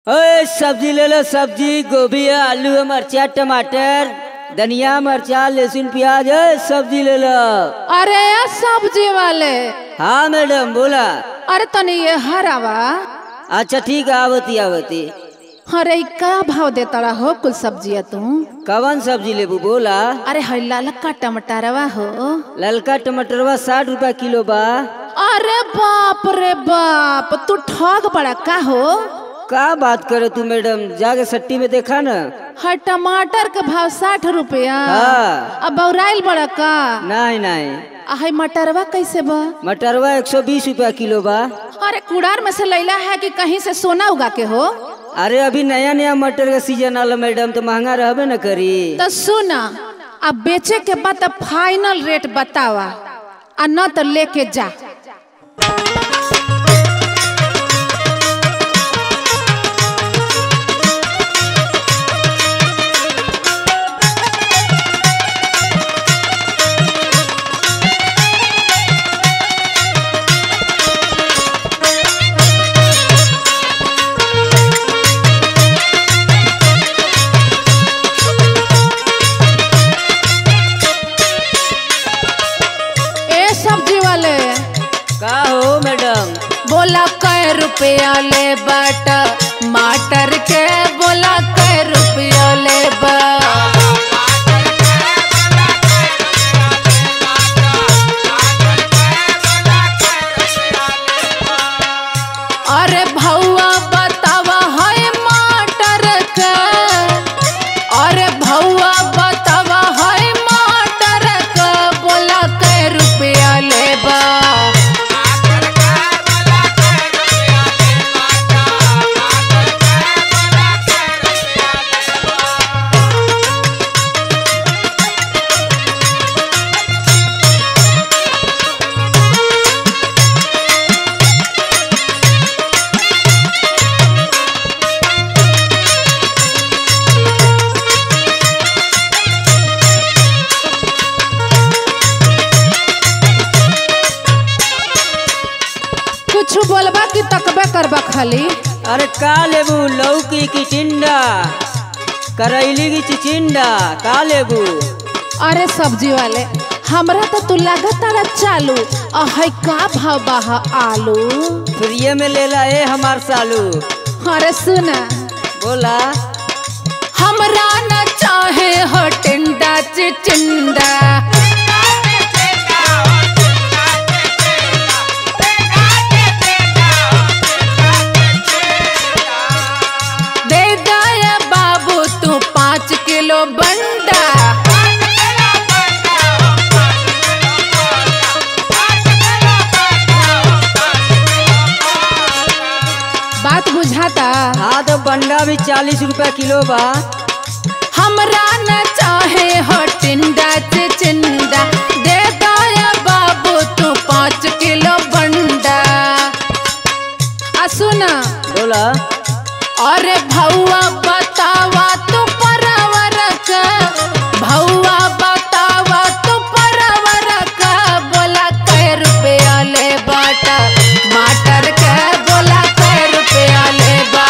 ओए सब्जी ले लो सब्जी गोभी है आलू है मरचा टमाटर धनिया मरचा लहसुन प्याज है सब्जी ले लो अरे ये सब्जी वाले हाँ मैडम बोला अरे तनी ये हरावा अच्छा ठीक है आवती आवती अरे ई का भाव देता रहा हो कुल सब्जिया तू कवन सब्जी लेबू बोला अरे हई ललका टमाटरवा हो ललका टमाटरवा साठ रुपया किलो बा अरे बाप रे बाप तू ठग बड़ा का हो का बात करे तू मैडम जाके सट्टी में देखा ना हर टमाटर के भाव साठ रुपया हाँ। अब बौराइल बड़ा का नहीं नहीं आ हई मटरवा कैसे बा मटरवा एक सौ बीस रुपया किलो बा अरे कुड़ार में से लैला है कि कहीं से सोना उगा के हो अरे अभी नया नया मटर का सीजन आला मैडम तो महंगा रहबे न करी तो सुना अब बेचे के बाद तो फाइनल रेट बतावा आ न तो लेके जा ए सब्जी वाले का हो मैडम बोला कै रुपया ले बाट माटर के बोला कै रुपया ले बा अरे भौआ बतावा है माटर के अरे भौआ बतावा है माटर के बोला कै रुपया ले बा कुछ बोलबा कि तकबे करबा खाली अरे का लेबू लौकी की टिंडा करैली की चिचिंडा का लेबू अरे सब्जी वाले हमरा तो तू लगातार चालू आ है का भाव बा ह आलू फ्रीये में लेला ए हमार सालू अरे सुन बोला हमरा न चाहे हो टिंडा चिचिंडा दे दया बाबू तू पाँच किलो बंडा बात बुझाता हाँ तो बंडा भी चालीस रुपया किलो बा हमरा न चाहे हो टिंडा चिचिंडा दे दया बाबू तू पाँच किलो बंडा आ सुना बोला अरे भौआ बतावा तू परवर का भौआ बतावा तू परवर का बोला कै रुपया ले बाटा माटर के बोला कै रुपया ले बा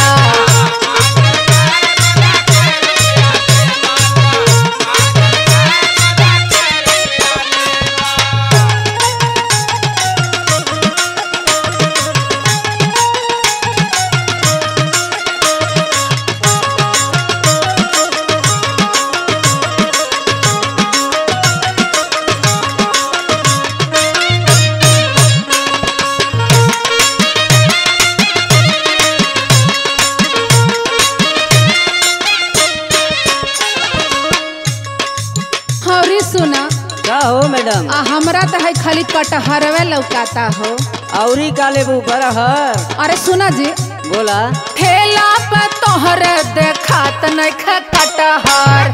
हौरी सुना का हो मैडम आ हमरा तो है खाली कटहरवे लौकाता हो औरी का लेबू बरहर अरे सुना जी बोला ठेला पे तोहर देखात नहीं ख कटहर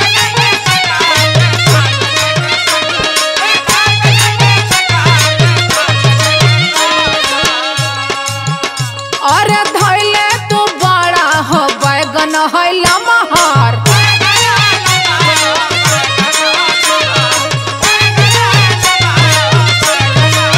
अरे धैले तू बड़ा हो बैगन है लमहर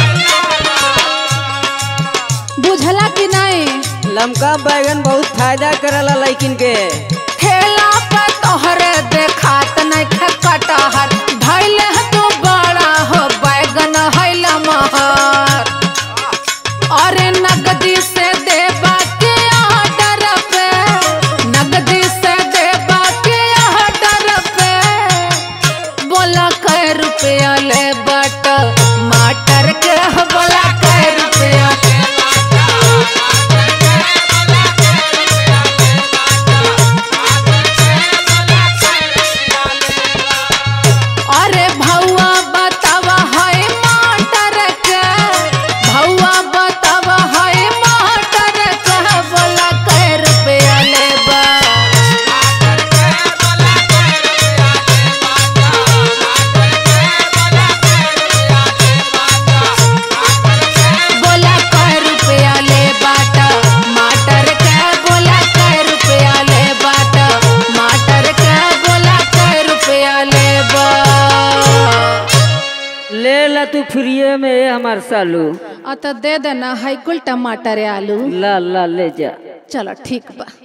बुझला कि नहीं लमका बैगन बहुत फायदा करला लइकिन के ठेला पे तोहरे देखात नहीं कटहर धैले है तू बड़ा हो बैगन हैला महर अरे नगदी से देबा के ऑर्डर पे नगदी से देबा के ऑर्डर पे बोला कै रुपया ले बट माटर के बोला कै रुपया अरे भौआ बतावा है माटर के भौआ बतावा है माटर के बोला कै रुपया लेबा बोला कै रुपया ले बाटा माटर के बोला कै रुपया ले बाटा माटर के बोला कै रुपया लेबा ले ला तू फ्रीए में ए हमार सालू अत दे देना है कुल टमाटर आलू ला ला ले जा चलो ठीक बा